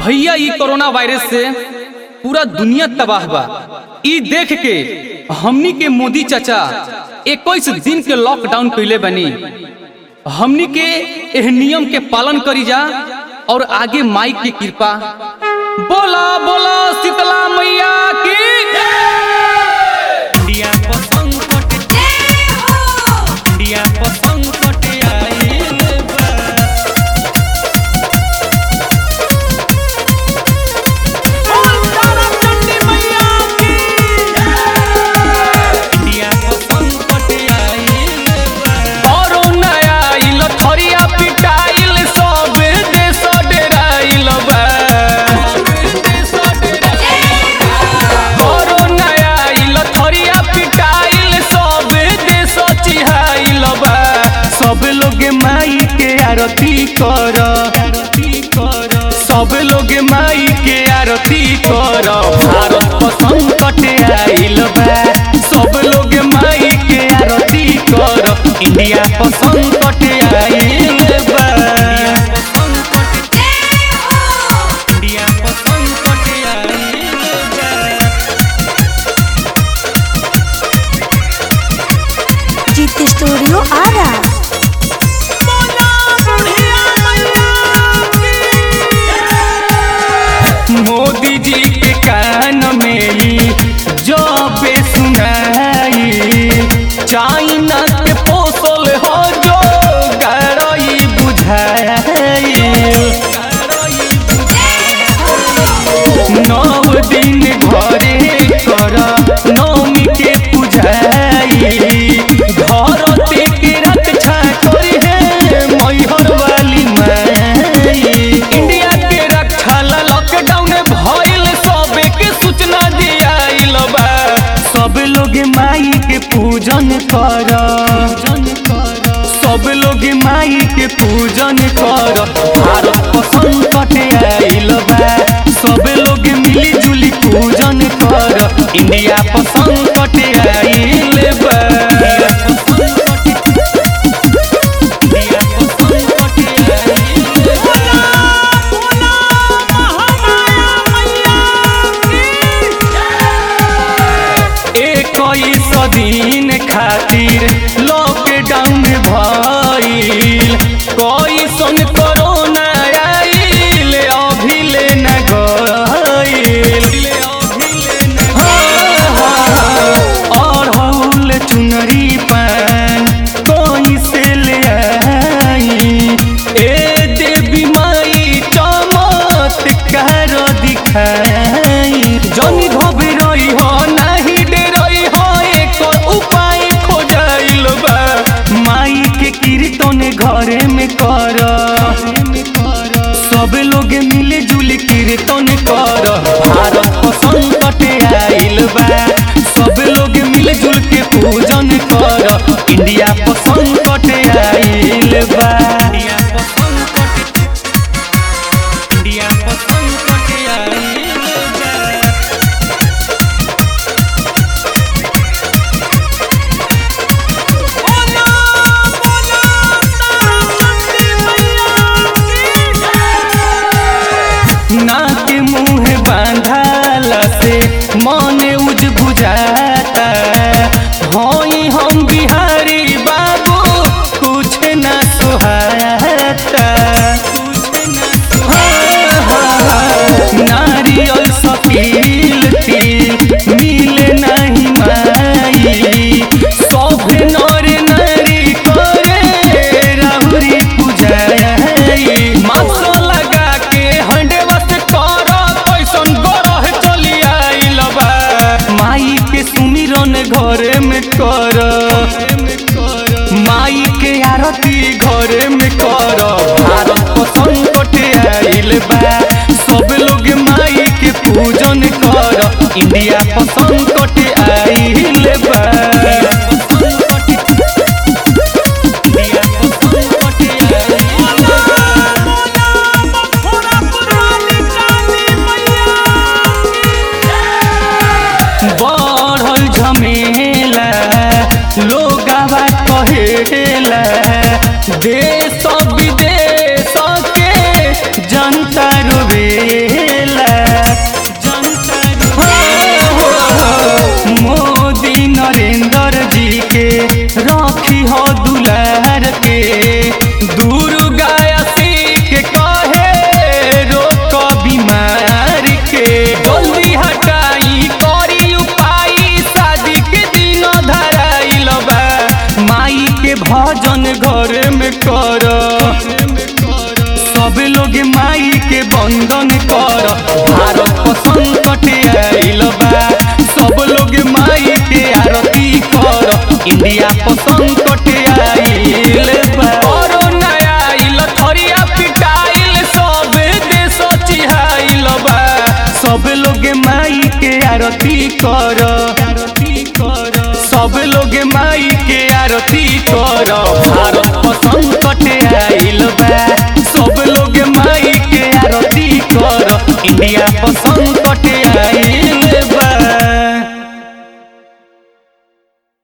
भैया ई corona virus से पूरा दुनिया तबाह बा ई देख के हमनी के मोदी चाचा 21 दिन के लॉकडाउन कैले बनी हमनी के एह नियम के पालन करी जा और आगे माई की कृपा बोला बोला शीतला मैया की इंडिया पर संकट इंडिया पर संकट आइल बा इंडिया पर संकट आइल बा कोरोना आइल थरिया पिटाइल सब देश डेराइल बा कोरोना आइल थरिया पिटाइल सब देश चिहाइल बा सब लोग माई के आरती कर आरती कर सब लोग माई के आरती कर भारत पर संकट आइल बा सब लोग माई के आरती कर इंडिया पर संकट आइल बा इंडिया पर संकट आइल बा जीत स्टूडियो आरा मोदी जी के कान में ई जब सुनाई चाइना के पोसल हो जो गरई बुझाई नौ दिन घरे कर नौमी के पूजाई धरती के रक्षा करी है मैहर वाली माई इंडिया के रक्षा ला लॉकडाउन भइल सबे के सूचना दियाइल बा सब लोग माई के पूजन कर सब लोग माई के पूजन कर भारत पर संकट आइल बा सब लोग मिली जुली पूजन कर इंडिया पर संकट आइल बा इक्कीस दिन खातिर लॉकडाउन भइल कैसन कोरोना आइल अभिले न गइल अड़हुल चुनरी पान कैसे ले आई ए देवी माई चमत्कार दिखाई जनी घबराई हो नाही डरई हो एकर उपाय खोजाइल बा माई के कीर्तन घरे में कर सब लोग मिले जुल कीर्तन कर भारत पर संकट आइल बा सब लोग मिल जुल के पूजन कर इंडिया पर संकट आइल बा इंडिया पर संकट आइल बा नाक मुंह बांधाला से मन उज बुझाता होई हम बिहारी बाबू कुछ न सुहाता नारियल सकील तिल मिले नहीं माई सब नर नारी करे राहुरी पूजाई मास्क लगा के हंडे वस्त कर कैसन गरह चली आइल बा माई के सुमिरन घरे में कर माई के आरती घरे में कर भारत पर संकट आइल बा सब लोग माई के पूजन कर इंडिया पर संकट आइल बा बढ़ल झमेला लोगावा कहेला देश विदेश के जनता रोवे कर सब लोग माई के बंदन कर भारत पर संकट आइल बा सब लोग माई के आरती कर इंडिया पर संकट आइल बा कोरोना आइल थरिया पिटाइल सब देश चिहाइल बा सब लोग माई के आरती कर सब लोग माई के आरती कर भारत पर संकट आइल बा सब लोग माई के आरती कर इंडिया पर संकट आइल